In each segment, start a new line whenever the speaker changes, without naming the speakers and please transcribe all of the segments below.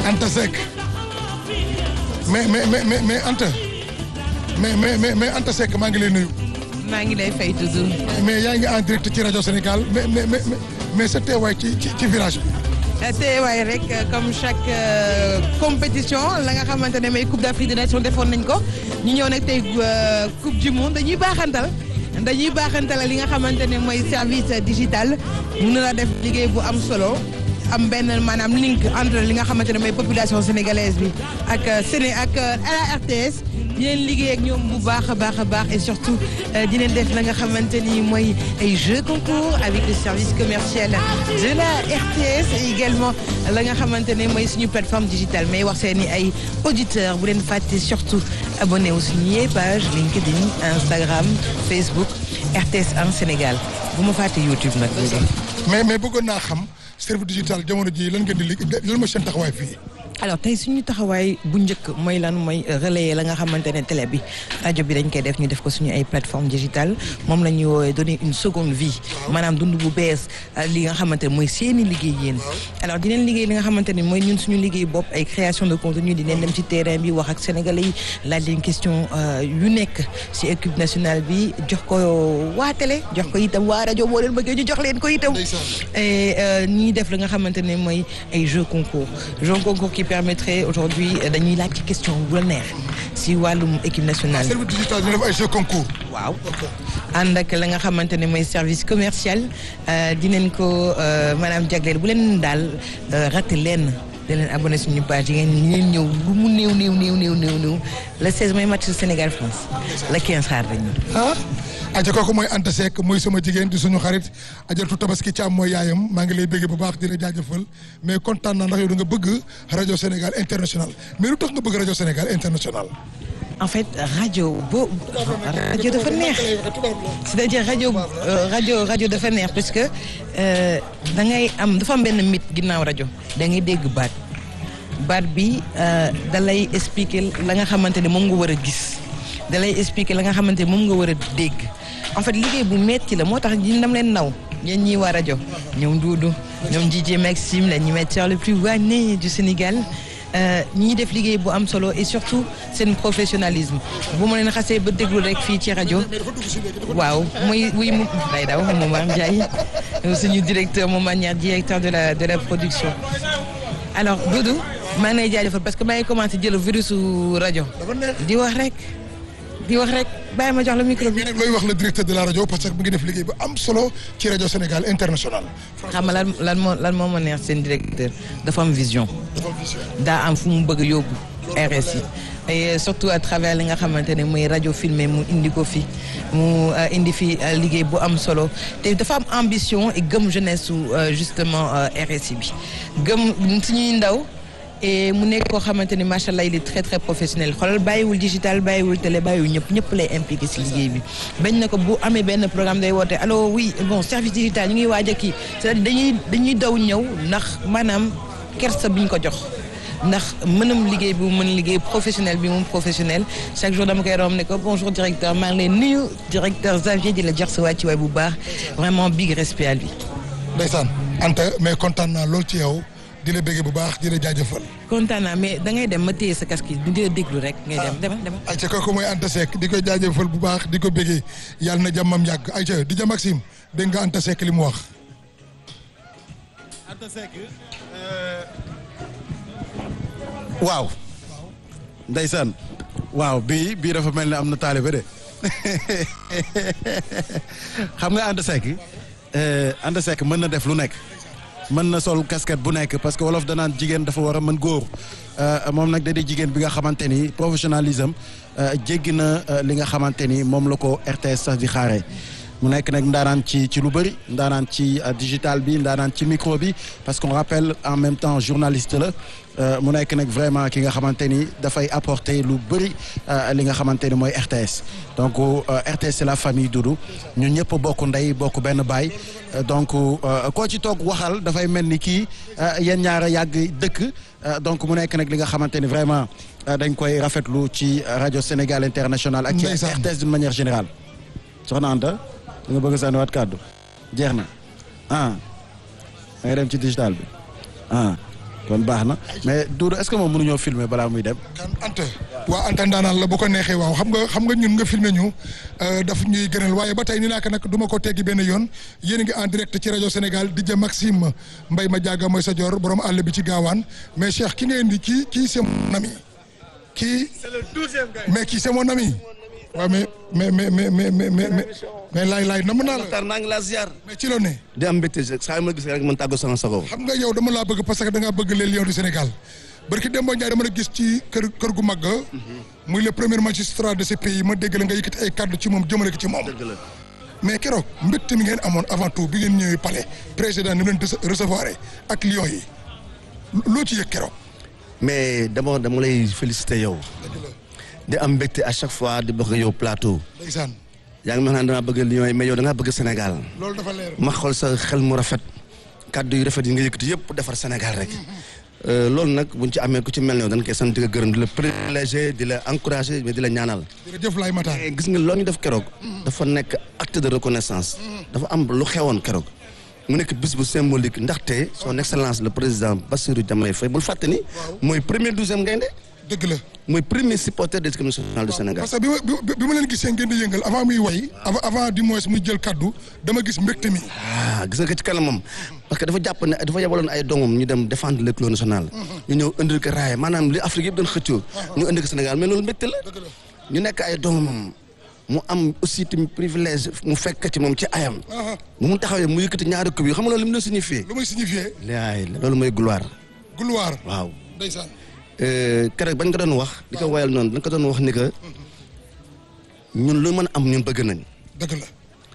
Anta Seck mais mais mais mais mais Anta mais mais mais mais Anta Seck maa ngi lay nuyu.
maa ngi lay fay toujours.
mais yaa ngi en direct ci rajo Sénégal mais mais mais mais sa teewaay ci ci ci village bi.
teewaay rek comme chaque compétition la nga xamante ne may Coupe d'Afrique des Nations defoon nañ ko ñu ñëw nag tey Coupe du Monde dañuy baaxantal dañuy baaxantal li nga xamante ne mooy service digital mun na la def liggéey bu am solo. am benn maanaam link entre li nga xamante ne mooy population sénégalaise bi ak Séné ak la RTS di leen liggéey ak ñoom bu baax a baax a baax et surtout di leen def la nga xamante ni mooy ay jeux concours avec le service commercial de la RTS et également la nga xamante ne mooy suñu plateforme digitale mais wax seen i ay auditeurs bu leen fàtte surtout abonné wu suñu page LinkedIn Instagram Facebook RTS en Sénégal bu ma fàtte YouTube nag.
mais mais bëggoon naa xam. service digital jamono ji lan ngeen di liggéey lan mooy seen taxawaay fii.
alors tey suñu taxawaay bu njëkk mooy lan mooy relayer la nga xamante ne télé bi rajo bi dañ koy def ñu def ko suñu ay plateforme digitale moom la ñuy woowee donner une seconde vie maanaam dund bu bees li nga xamante ne mooy seeni liggéey yéen alors dineen liggéey li nga xamante ne mooy ñun suñu liggéey bopp ay création de contenu dineen dem ci terrain bi wax ak sénégalais yi laaj leen question yu nekk si équipe nationale bi jox ko waa télé jox ko itam waa rajo boo leen bëggee ñu jox leen ko itam et ñuy def li nga xamante ne mooy ay jeux concours jeux concours qui permettrait aujourd'hui dañuy laaj ci question bu la neex si wàllum équipe nationale.
service digital ñu def ay jeux concours.
waaw ànd ak la nga xamante ne mooy service commercial dinañ ko maanaam jagleel bu leen daal raté leen da leen abonné suñu page yi ngeen ñëw lu mu néew néew néew néew néew néew le 16 mooy match Sénégal France le 15 xaar dañu.
ah aja kooku mooy Anta Seck mooy sama jigéen di suñu xarit ajaratu tabaski Thiam mooy yaayam maa ngi lay bëgg bu baax di la jaajëfal mais kontaan naa ndax yow da nga bëgg rajo Sénégal international mais lu tax nga bëgg rajo Sénégal international.
en fait rajo boo rajo dafa neex c'est-à-dire rajo rajo rajo dafa neex parce que da ngay am dafa am benn mythe ginnaaw rajo da ngay dégg baat baat bi da lay expliquer la nga xamante ne moom nga war a gis da lay expliquer la nga xamante ne moom nga war a dégg en fait liggéey bu metti la moo tax ñi dam leen naw ñeen ñii waa rajo ñoom Doudou ñoom DJ Maxime l'animateur le plus wanné du Sénégal ñi def liggéey bu am solo et surtout seen professionnalisme bu ma leen xasee ba déglu rek fii ci rajo waaw muy muy mu day daw Momar Ndiaye suñu directeur Momar Ndiaye directeur de la de la production alors Doudou maa ngi lay jaajëfal parce que maa ngi commencé jël virus rajo di wax rek di wax rek bàyyi ma jox la micro bi.
nag looy wax le directeur de la rajo parce que mu ngi def liggéey bu am solo ci rajo Sénégal international.
xam nga lan lan moo lan moo ma neex seen directeur dafa am vision. daa am fu mu bëgg a yóbbu RSI et surtout à travers li nga xamante ne muy rajo filmé mu indi ko fi mu indi fi liggéey bu am solo te dafa am ambition et gëm jeunesse su justement RSI bi gëm suñuy ndaw. et mu nekk koo xamante ni macha allah il est très très professionnel xoolal bàyyiwul digital bàyyiwul télé bàyyiwul ñëpp ñëpp lay impliqué si liggéey bi. bañ na ko bu amee benn programme day woote allo oui bon service digital ñu ngi waaj a kii c'est-à-dire dañuy dañuy daw ñëw ndax maanaam kersa bi ñu ko jox. ndax mënam liggéey bi mu mën liggéey professionnel bi mu professionnel chaque jour dama koy romb ne ko bonjour directeur maa ngi lay nuyu directeur Xavier di la jox sa wàccuwaay bu baax vraiment big respect à lui.
ndeysaan Anta mais kontaan naa lool ci yow. di la bëggee bu baax di la jaajëfal.
kontaan naa mais da ngay dem ma téye sa casque yi di la déglu rek. ngay dem demal demal.
ayca kooku mooy Anta Seck di ko jaajëfal bu baax di ko bëggee yàlla na jàmmam yàgg ayca di ja Maxime dégg nga Anta Seck li mu wax.
Anta Seck. waaw. ndeysaan. waaw bii bii dafa mel ni am na taalibe de xam nga Anta Seck. Anta Seck mën na def lu nekk. mën na sol casquette bu nekk parce que wolof danaan jigéen dafa war a mën góor moom nag da di jigéen bi nga xamante ni professionnalisme jéggi na li nga xamante ni moom la ko RTS sax di xaaree mu nekk nag ndaanaan ci ci lu bëri ndaanaan ci digital bi ndaanaan ci micro bi parce qu'on rappelle en même temps journaliste la mu nekk nag vraiment ki nga xamante ni dafay apporter lu bëri li nga xamante ni mooy RTS donc RTS c'est la famille Doudou ñun ñëpp bokk ndey bokk benn baay donc koo ci toog waxal dafay mel ni kii yéen ñaar a yàgg dëkk donc mu nekk nag li nga xamante ni vraiment dañ koy rafetlu ci rajo Sénégal international ak ci RTS d'une manière générale soxna Anta da nga bëgg a sànniwaat kàddu jeex na ah da nga dem ci digital bi ah kon baax na mais Doudou est-ce que moom mënuñoo filmer balaa muy dem.
kan Anta waa Anta ndaanaan la bu ko neexee waaw xam nga xam nga ñun nga filmé ñu daf ñuy gënal waaye ba tey ni naa ko nag du ma ko teggi benn yoon yéen a ngi en direct ci rajo Sénégal DJ Maxime Mbaye ma jàgga mooy sa jor borom àll bi ci gaawaan mais Cheikh ki nga indi kii kii c'est mon ami kii mais kii c'est mon ami waaw mais mais mais mais mais mais mais mais laay laay nam naa la
Maxtar maa ngi laa ziar.
mais ci loo ne
di am mbégte saa yu ma gis rek man tàggu sama sago.
xam nga yow dama laa bëgg parce que da ngaa bëgg les lions du Sénégal barki Demba Ndiaye dama la gis ci kër kër gu mag muy le premier magistrat de ce pays ma dégg la nga yëkkati ay kàddu ci moom jëmale ko ci moom.
dëgg la
mais keroog mbégte mi ngeen amoon avant tout bi ngeen ñëwee palais président ni mu leen recevoir ak lions yi loo ci yëg keroog.
mais d'abord dama lay féliciter yow. di am mbégte à chaque fois di bokk yow plateau.
ndeysaan
yaa ngi ma naan damaa bëgg Lions yi mais yow da ngaa bëgg Sénégal.
loolu dafa leer.
ma xool sa xel mu rafet. kàddu yu rafet yi nga yëkkati yëpp defar Sénégal rek. loolu nag buñ ci amee ku ci mel ne dañ koy sant di la gërëm di la privilégié di la encouragé mais di la ñaanal.
jërëjëf Laye Matar.
mais gis nga loolu ñu def keroog. dafa nekk acte de reconnaissance. dafa am lu xewoon keroog. mu nekk bis bu symbolique ndaxte son excellence le président Bassirou Diomaye Faye bul fàtte ni. mooy premier douzième gaynde
dëgg la.
mooy premier supporter de l'équipe nationale du Sénégal.
parce que bi ma bi bi ma leen gisee ngeen di yëngal avant muy way avant avant du moins muy jël kaddu dama gis mbégte mi.
ah gis nga ko ci kanamam parce que dafa jàpp ne dafa yebaloon ay doomam ñu dem défendre l'équipe nationale. ñu ñëw indil ko raaya maanaam li Afrique yëpp doon xëccoo. ñu indi ko Sénégal mais loolu mbégte la. ñu nekk ay doomam mu am aussi tamit privilège mu fekk ci moom ci ayam. bu mu taxawee mu yëkkati ñaari coupe yi xam nga loolu li mu doon signifié.
lu muy signifié.
laay loolu mooy gloire.
gloire.
waaw.
ndeysaan.
keroog bañ ko doon wax di ko wayal noonu dañ ko doon wax ni que ñun lu mën a am ñun bëgg nañ
dëgg la.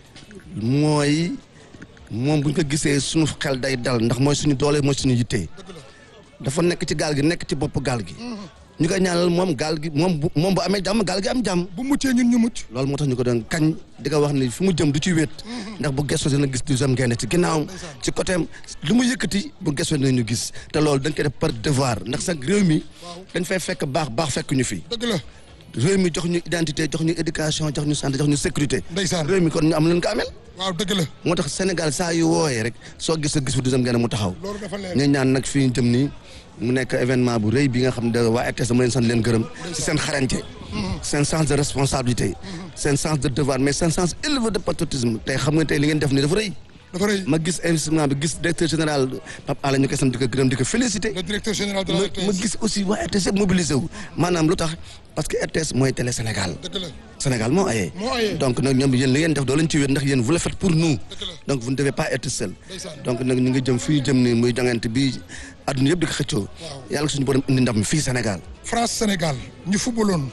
mooy moom bu ñu ko gisee suñu xel day dal ndax mooy suñu doole mooy suñu yitte dafa nekk ci gaal gi nekk ci bopp gaal gi ñu koy ñaanal moom gaal gi moom bu moom bu amee jàmm gaal gi am jàmm
bu muccee ñun ñu mucc.
loolu moo tax ñu ko doon kañ di ko wax ni fi mu jëm du ci wéet ndax bu gëstoo dina gis deuxième gaynde ci ginnaawam ci côté am lu mu yëkkati bu gëstoo dinañu gis te loolu dañ koy def par devoir ndax sax réew mi dañ fay fekk baax baax fekk ñu fi
dëgg la.
réew mi jox ñu identité jox ñu éducation jox ñu santé jox ñu sécurité
ndeysaan.
réew mi kon ñu am leen ko amel
waaw dëgg la.
moo tax Sénégal saa yu wooyee rek soo gis gis fi deuxième gaynde mu taxaw
loolu dafa leer.
ñu ñaan nag fii ñu jëm nii mu nekk événement bu rëy bi nga xam ne waa RTS dama leen sant leen gërëm ci seen xarañte seen sens de responsabilité seen sens de devoir mais seen sens élevé de patriotisme tey xam nga tey li ngeen def nii dafa rëy
dafa rëy.
ma gis investissement bi gis directeur général Pape Alé ñu koy sant di ko gërëm di ko félicité
le directeur général de la
ma
RTS.
ma gis aussi waa RTS yëpp mobilisé wu maanaam lu tax parce que RTS mooy télé Sénégal
dëgg la.
Sénégal moo ayee
moo ayee.
donc nag ñoom yéen li ngeen def doo leen ci wéet ndax yéen vous le faites pour nous
Dëgg la.
donc vous ne devez pas être seul
Ndeysaan.
donc nag ñu ngi jëm fii jëm ni muy jongante bi adduna yëpp di ko xëccoo yàlla suñu borom indi ndam fii Sénégal
France Sénégal ñu footballoon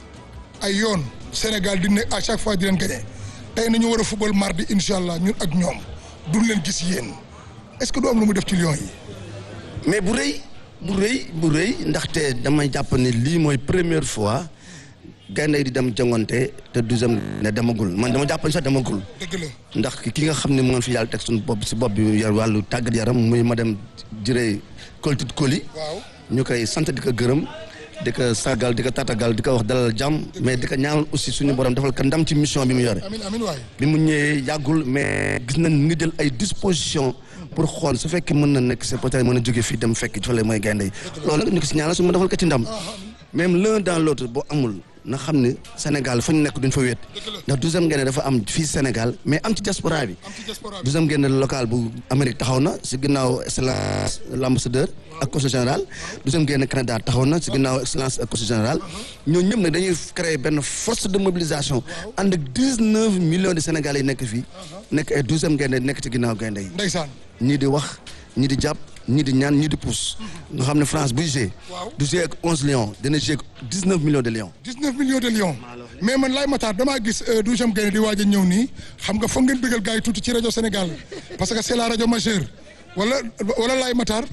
ay yoon Sénégal di ne à chaque fois di leen gagné tey nañu war a football mardi incha allah ñun ak ñoom duñ leen gis yéen est-ce que du am lu mu def ci Lions yi.
mais bu rëy bu rëy bu rëy ndaxte damay jàpp ne lii mooy première fois gaynde yi di dem jongante te deuxième ne demagul man dama jàpp ne sax demagul
dëgg la.
ndax ki nga xam ne moo fi yàlla teg suñu bopp si bopp bi yor wàllu tàggat yaram muy madame Jiré Koltit Koli
waaw.
ñu koy sant di ko gërëm di ko sargal di ko tatagal di ko wax dalal jàmm mais di ko ñaanal aussi suñu borom defal ko ndam ci mission bi mu yore
amin amin waay.
bi mu ñëwee yàggul mais gis nañ ni nga jël ay disposition pour xool su fekkee mën na nekk c'est peut-être mën a jóge fii dem fekk fële mooy gaynde yi loolu nag ñu ko si ñaanal su ma defal ko ci ndam même l'un dans l'autre boo amul na xam ne Sénégal fa ñu nekk duñ fa wéet ndax douzième gaynde dafa am fii Sénégal mais am ci diaspora bi
am ci diaspora bi.
douzième gaynde local bu Amérique taxaw na si ginnaaw excellence l'ambassadeur ak consul général douzième gaynde Canada taxaw na si ginnaaw excellence ak consul général ñooñu ñëpp nag dañuy créer benn force de mobilisation ànd ak dix-neuf millions de Sénégalais yi nekk fii nekk ay douzième gaynde nekk ci ginnaaw gaynde yi
ndeysaan.
ñii di wax ñii di jàpp ñii di ñaan ñii di pousse nga xam ne France buy jouer
Waaw.
du jouer ak onze lions dina jouer ak dix-neuf millions de lions
19 millions de lions mais man Laye Matar damaa gis douzième gaynde di waaj a ñëw nii xam nga foog ngeen bëggal gars yi tuuti ci rajo Sénégal parce que c'est la rajo majeure wala wala Laye Matar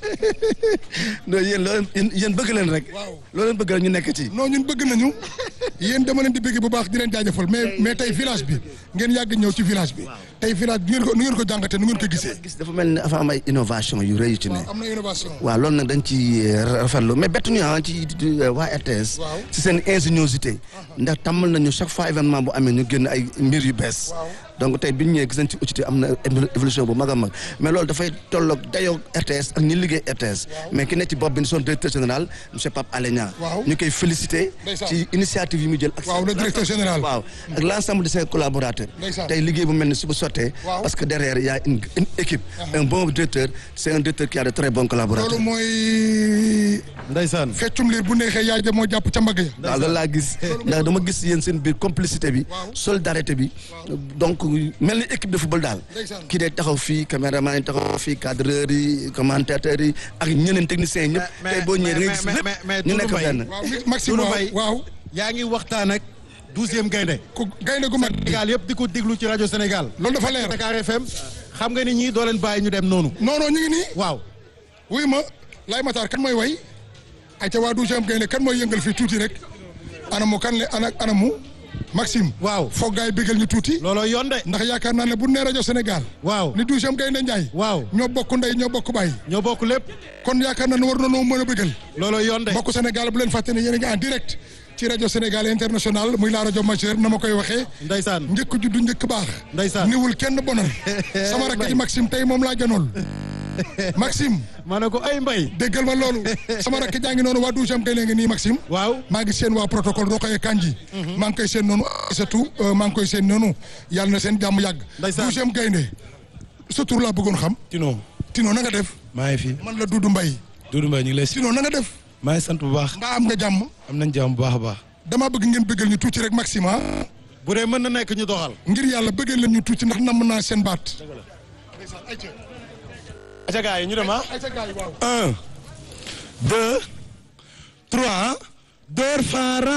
non yéen loo leen yéen bëgg leen rek
Waaw.
loo leen bëgg rek ñu nekk ci
non ñun bëgg nañu yéen dama leen di bëgg bu baax di leen jaajëfal mais mais tey village bi ngeen yàgg ñëw ci village bi tey village bi nu ngeen ko nu ngeen ko jàngatee nu ngeen ko gisee.
gis dafa mel ni dafa am ay innovation yu rëy yu ci ne
am na innovation.
waaw loolu nag dañ ci rafetlu mais bettu ñu ah ci waa RTS
Waaw.
ci seen ingéniosité ndax tàmmal nañu chaque fois événement bu amee ñu génn ay mbir yu bees
Waaw.
donc tey bi ñu ñëwee gis nañ ci ucité am na évolution bu mag a mag mais loolu dafay tolloog dayoo RTS ak ñi liggéey RTS mais ki nekk ci bopp bi son directeur général monsieur Pape Alé Niang
Waaw.
ñu koy féliciter
Ndeysaan.
ci initiative yi mu jël ak
Waaw, le directeur général.
waaw ak l'ensemble de ses collaborateurs
Ndeysaan.
tey liggéey bu mel ni su bu sottee
Waaw.
parce que derrière il y a une, une équipe un bon directeur c'est un directeur qui a de très bons collaborateurs
loolu mooy
ndeysaan
feccum liir bu neexee yaay ja moo jàpp ca mbagg ya
waaw loolu laa gis ndax dama gis yéen seen biir complicité bi
Waaw.
solidarité bi donc mel ni équipe de football daal
Ndeysaan.
kii day taxaw fii caméraman yi taxaw fii cadreur yi commentateurs yi ak ñeneen techniciens yi ñëpp tey boo ñëwee da ngay gis lépp ñu nekk benn
waaw Maxime
Doudou
waaw
Mbaye
waaw
yaa ngi waxtaan ak douzième gaynde
ku gaynde gu mag
Sénégal yëpp di ko déglu ci rajo Sénégal
loolu dafa leer
Dakar FM xam nga ni ñii doo leen bàyyi ñu dem noonu
non non ñu ngi nii
waaw
wuy ma Laye Matar kan mooy way ay ca waa douzième gaynde kan mooy yëngal fii tuuti rek anamu kan le ana anamu Maxime
waaw
foog gaay bégal ñu tuuti
looloo yoon de
ndax yaakaar naa ne bu nee rajo Sénégal
waaw
ni douzième gaynde Njaay
waaw
ñoo bokk ndey ñoo bokk baay
ñoo bokk lépp
kon yaakaar naa ne war na noo mën a bégal
looloo yoon de
mbokku Sénégal bu leen fàtte ne yéen a ngi en direct ci rajo Sénégal international muy la rajo majeure na ma koy waxee
ndeysaan
njëkk juddu njëkk baax
Ndeysaan.
niwul kenn bonal sama rakk ji Maxime tey moom laa janool Maxime
ma ne ko ay mbay
déggal ma loolu sama rakk jaa ngi noonu waa douzième gaynde ngi nii Maxime
waaw
maa ngi seen waa protocole Rokhaya Kandji maa ngi koy seen noonu surtout maa ngi koy seen noonu yàlla na seen jàmm yàgg
Ndeysaan.
douzième gaynde sa tur laa bëggoon xam
Tino
Tino na nga def
maa ngi fi
man la Doudou Mbaye
Doudou Mbaye ñu ngi lay si
Tino na nga def
maa ngi sant bu baax
mbaa am nga jàmm
am nañ jàmm bu baax a baax
damaa bëgg ngeen bëggal ñu tuuti rek Maxime ah
bu dee mën na nekk ñu doxal
ngir yàlla bëggal leen ñu tuuti ndax namm naa seen baat
aca gars yi ñu dem ah
ayca gaay waaw
un deux trois deux Fara